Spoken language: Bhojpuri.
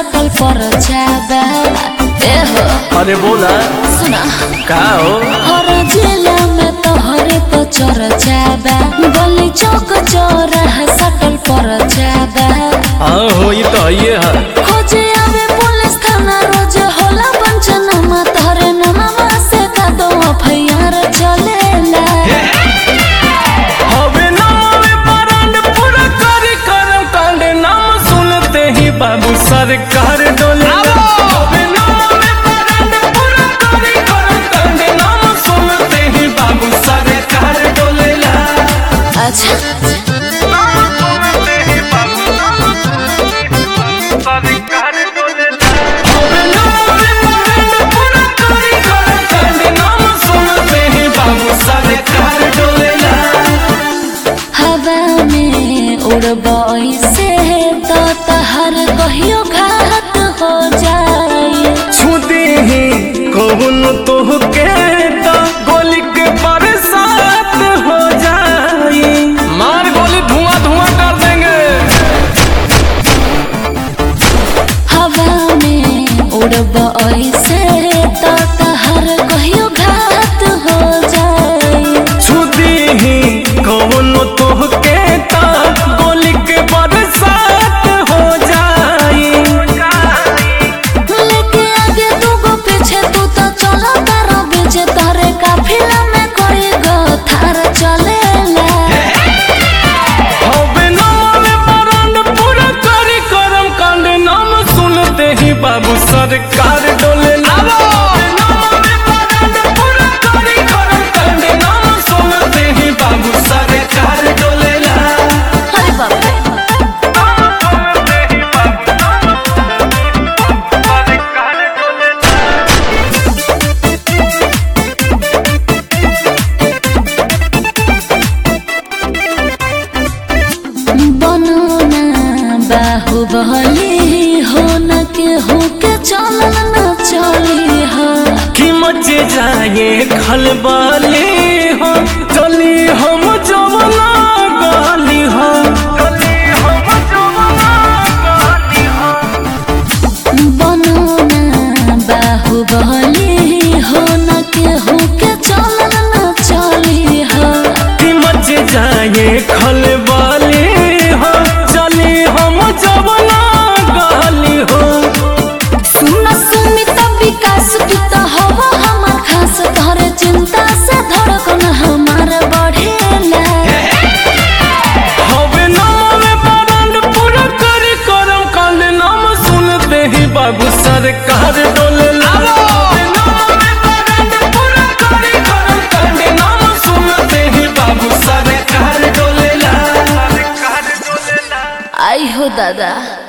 सटल पर जाबा ए हो अरे बोला सुना का हो हर जिला में तोहरे तो चर जाबा गली चौक चौराहा सटल पर जाबा हाँ हो ये तो ये है खोजे आवे पुलिस थाना रोज होला पंचनामा तोहरे नामा से का दो एफआईआर चलेला हवे नामे बरांड पूरा करे करम कांड नाम सुनते ही बाबू सरकार डोले हवे नामे बरांड पूरा करे करम कांड नाम सुनते ही बाबू सरकार डोलेला अच्छा हवे नामे बरांड पूरा करे करम कांड नाम सुनते ही बाबू सरकार डोलेला हवा में उड़बई से तो तहर कहियो घात हो जाए छुदी ही कौन तो के तो गोली के बरसात हो जाई मार गोली धुआं धुआं कर देंगे हवा में उड़बई से तो तहर कहियो घात हो जाए छुदी ही कौन तो के तो गोली के बरसात हो जाई लेके आगे दूगो पीछे तू तो चलो तारा बीचे तारे काफिला में कोई गो थार चलेला हवे नाम बरांड पूरा करी करम कांड नाम सुनते ही बाबू सरकार डोले बाबू सरकार डोलेला अरे बाप रे बनना बाहुबली हो न के हो के चलन न चली हो कि मचे जाए खलबली हो चली हम जवना गाली हो चली हम जवना गाली हो बनना बाहुबली हो न के हो के चलन न चली हो कि मच जाए खलबाली हो चली हम जवना गाली हो सुन सुमित विकास की तो हवा हमार खास तोहरे चिंता से धड़कन हमार बढ़ेला हवे नाम बरंड पूरा करे करम कांड नाम सुनते ही बाबू सरकार डोले आई हो दादा